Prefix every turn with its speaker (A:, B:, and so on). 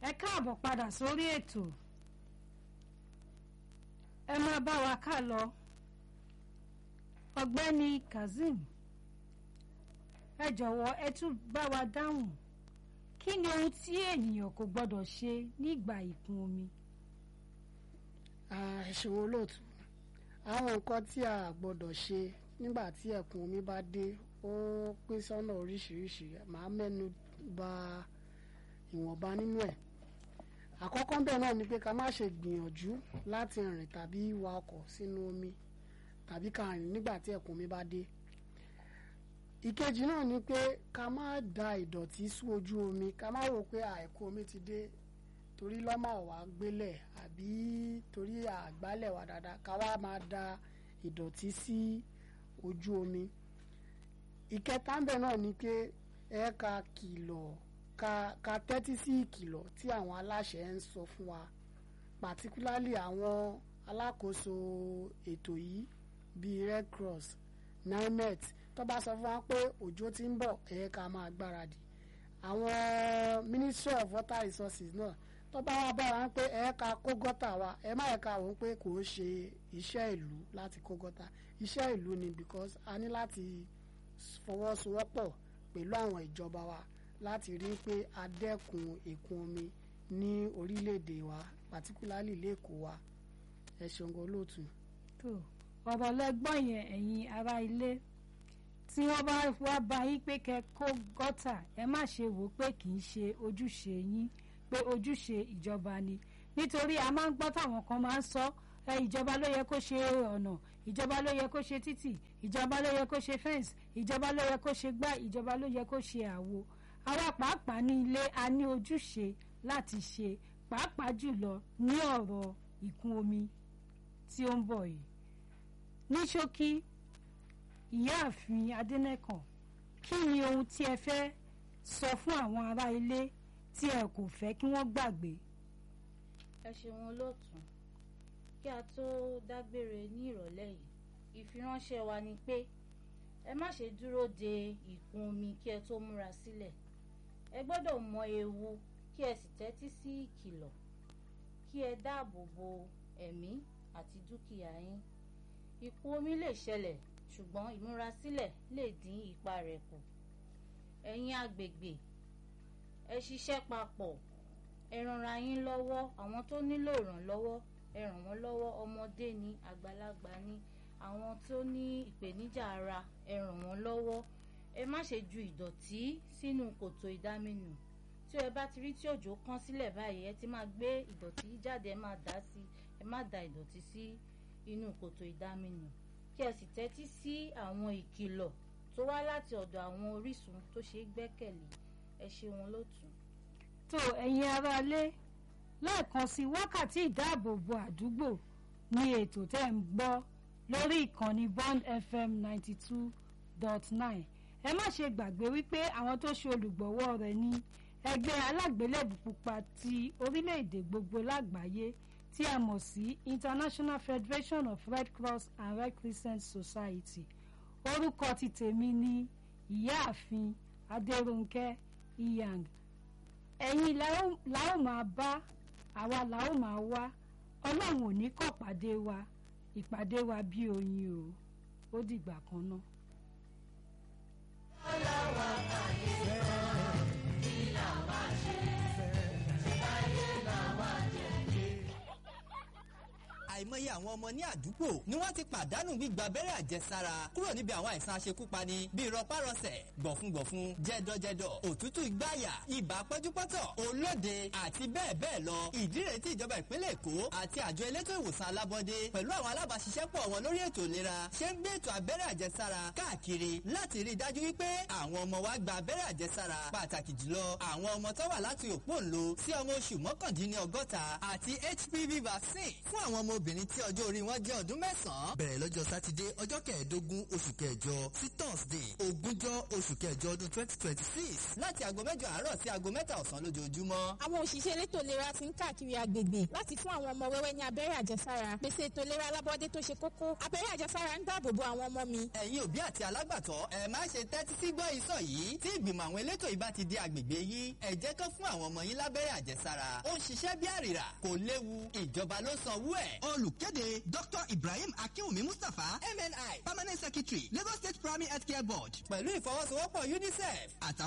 A: ẹ káàbọ̀ padà sórí ètò ẹ máa bá wa ká lọ ọ̀gbẹ́ni kazeem ẹ jọ̀wọ́ ẹ tún bá wa dáhùn kí ni ohun tí ènìyàn kò gbọ́dọ̀ ṣe nígbà ìkún omi.
B: ẹ ṣeun olóòtú àwọn nǹkan tí a gbọ́dọ̀ ṣe nígbà tí ẹ̀kún omi bá dé ó pín sọ́nà oríṣiríṣi màá mẹ́nu bà ìwọ̀nba nínú ẹ̀ àkọ́kọ́ bẹ́ẹ̀ náà ni pé ká má ṣe gbìyànjú láti rìn tàbí wa ọkọ̀ sínú omi tàbí ká rìn nígbà tí ẹ̀kún omi bá dé ìkejì náà ni pé ká má da ìdọ̀tí sí ojú omi ká má rò pé ẹ̀kún omi ti dé torí lọ́mà wà gbélẹ̀ àbí torí àgbálẹ̀ wà dáadáa ká wá máa da ìdọ̀tí sí ojú omi ìkẹta ń bẹ̀ náà ni pé ẹ ká kìlọ̀ ká ká tẹ́tí sí ìkìlọ̀ tí àwọn aláṣẹ ń sọ fún wa particularly àwọn alákòóso ètò yìí bíi Red Cross NIMET tó bá sọ fún wa pé òjò ti ń bọ̀ ẹ ká máa gbáradì àwọn Ministry of Water Resources náà tó bá wá bá wa pé ẹ ká kó gọ́tà wa ẹ má yẹ ká wọ́n pé kò ń ṣe iṣẹ́ ìlú láti kó gọ́tà iṣẹ́ ìlú ni because a ní láti fọwọ́sowọ́pọ̀ pẹ̀lú àwọn ìjọba wa láti rí pé a dẹ́kun ìkún omi ní orílẹ̀-èdè wa particularly lẹ́kọ̀ọ́ wa ẹ ṣeun gan olóòtú.
A: tó ọ̀rọ̀ lẹ́gbọ́n yẹn ẹ̀yin ará ilé tí wọ́n bá wá bá yín pé kẹ́ kó gọ́tà ẹ má ṣe wò ó pé kì í ṣe ojúṣe yín pé ojúṣe ìjọba ni nítorí a máa ń gbọ́ táwọn kan máa ń sọ ẹ ìjọba ló yẹ kó ṣe ọ̀nà ìjọba ló yẹ kó ṣe títì ìjọba ló yẹ kó ṣe fẹ́ǹsì ìjọba ló yẹ kó ṣe gbá ìjọba ló yẹ kó ṣe àwo àwa pàápàá ní ilé a ní ojúṣe láti ṣe pàápàá jùlọ ní ọ̀rọ̀ ìkún omi tí ó ń bọ̀ yìí ní ṣókí ìyáàfin adẹ́nẹ́kàn kí ni ohun tí ẹ fẹ́ sọ fún àwọn ará ilé tí ẹ kò fẹ́ kí wọ́n gbàgbé.
C: ẹ ṣeun olóòtú kí a tó dágbére ní ìrọ̀lẹ́ yìí ìfiránṣẹ́ wa ni pé ẹ má ṣe dúró de ìkún omi kí ẹ tó múra sílẹ̀ ẹ gbọ́dọ̀ mọ ewu kí ẹ sì tẹ́tí sí ìkìlọ̀ kí ẹ dáàbò bo ẹ̀mí àti dúkìá yín ìkún omi lè ṣẹlẹ̀ ṣùgbọ́n ìmúrasílẹ̀ lè dín ipa rẹ̀ kù ẹ̀yin agbègbè ẹ ṣiṣẹ́ papọ̀ ẹ ranra yín lọ́wọ́ àwọn tó nílò ìrànlọ́wọ́ ẹ ràn wọ́n lọ́wọ́ ọmọdé ni àgbàlagbà ni àwọn tó ní ìpèníjà ara ẹ ràn wọ́n lọ́wọ́ ẹ má ṣe ju ìdọ̀tí sínú kòtò ìdáminù tí ẹ bá ti rí tí òjò kán sílẹ̀ báyìí ẹ ti máa gbé ìdọ̀tí jáde ẹ máa dà sí ẹ má da ìdọ̀tí sí inú kòtò ìdáminù kí ẹ sì tẹ́tí sí àwọn ìkìlọ̀ tó wá láti ọ̀dọ̀ àwọn orísun tó ṣeé gbẹ́kẹ̀lé ẹ ṣe wọn lótùú.
A: tó ẹ̀yin aráalé lẹ́ẹ̀kan sí wákàtí ìdáàbòbò àdúgbò ní ètò tẹ́ ń gbọ́ lórí ìkànnì Bond FM ninety two dot nine ẹ má ṣe gbàgbé wípé àwọn tó ṣe olùgbọ̀wọ́ rẹ̀ ní ẹgbẹ́ alágbélébù pupa ti orílẹ̀-èdè gbogbo lágbàáyé tí a mọ̀ sí International Federation of Red Cross and Red Crescent Society orúkọ ti tèmi ní ìyáàfin Adérónkẹ́ Iyang ẹ̀yin la ó máa bá àwa la ó máa wá ọlọ́run ò ní kọ̀ pàdé wa ìpàdé wa bí oyin o ó dìgbà kan náà.
D: ọlọ́wọ́ àyè sẹ́ẹ̀ kí làwa ṣe ayé làwa jẹ́
E: àìmọye àwọn ọmọ ní àdúgbò ni wọ́n ti pàdánù gbígba abẹ́rẹ́ àjẹsára kúrò níbi àwọn àìsàn aṣekúpani bíi rọpárọsẹ̀ gbọ̀fúngbọ̀fún jẹ́dọ̀jẹ́dọ̀ òtútù ìgbáyà ibà pẹ́júpọ́tọ̀ olóde àti bẹ́ẹ̀ bẹ́ẹ̀ lọ ìdí rèé tí ìjọba ìpínlẹ̀ èkó àti àjọ elétò ìwòsàn alábọ́dé pẹ̀lú àwọn alábàáṣiṣẹ́pọ̀ wọn lórí ètò ìlera ṣe ń gbé ètò abẹ́rẹ́ àjẹsára káàkiri láti rí i dájú wípé àwọn ọmọ wa gba abẹ́rẹ́ àjẹsára pàtàkì jùlọ àwọn ọmọ tó wà láti òpóǹlo sí ọmọ oṣù mọ́kàndínlọ́gọ́ta àti HPV vaccine fún àwọn ọmọ obìnrin obìnrin tí ọjọ́ orí wọn jẹ́ ọdún mẹ́sàn-án bẹ̀rẹ̀ lọ́jọ́ sátidé ọjọ́ kẹẹ̀ẹ́dógún oṣù kẹjọ sí thursday ogúnjọ́ oṣù kẹjọ ọdún twenty twenty six láti aago mẹ́jọ àárọ̀ sí aago mẹ́ta ọ̀sán lójoojúmọ́.
F: àwọn òṣìṣẹ́ elétò ìlera ti ń káàkiri agbègbè láti fún àwọn ọmọ wẹ́wẹ́ ní abẹ́rẹ́ àjẹsára pèsè ètò ìlera alábọ́dé tó ṣe kókó abẹ́rẹ́ àjẹsára ń dáàbò bo àwọn ọmọ mi.
E: ẹ̀yin òbí àti alágbàtọ́ ẹ má ṣe tẹ́tí sí gbọ́ ìsọ̀ yìí tí ìgbìmọ̀ àwọn elétò ìbá ti di agbègbè yín ẹ jẹ́ kán fún àwọn ọmọ yín lábẹ́rẹ́ àjẹsára ó ń ṣiṣẹ́ bí àrìrà kò léwu ìjọba ló sanwó ẹ̀.
G: olùkéde dr ibrahim akinwumi mustapha mni permanent secretary lagos state primary health care board
E: pẹ̀lú ìfọwọ́sowọ́pọ̀ unicef
G: àtàwọn.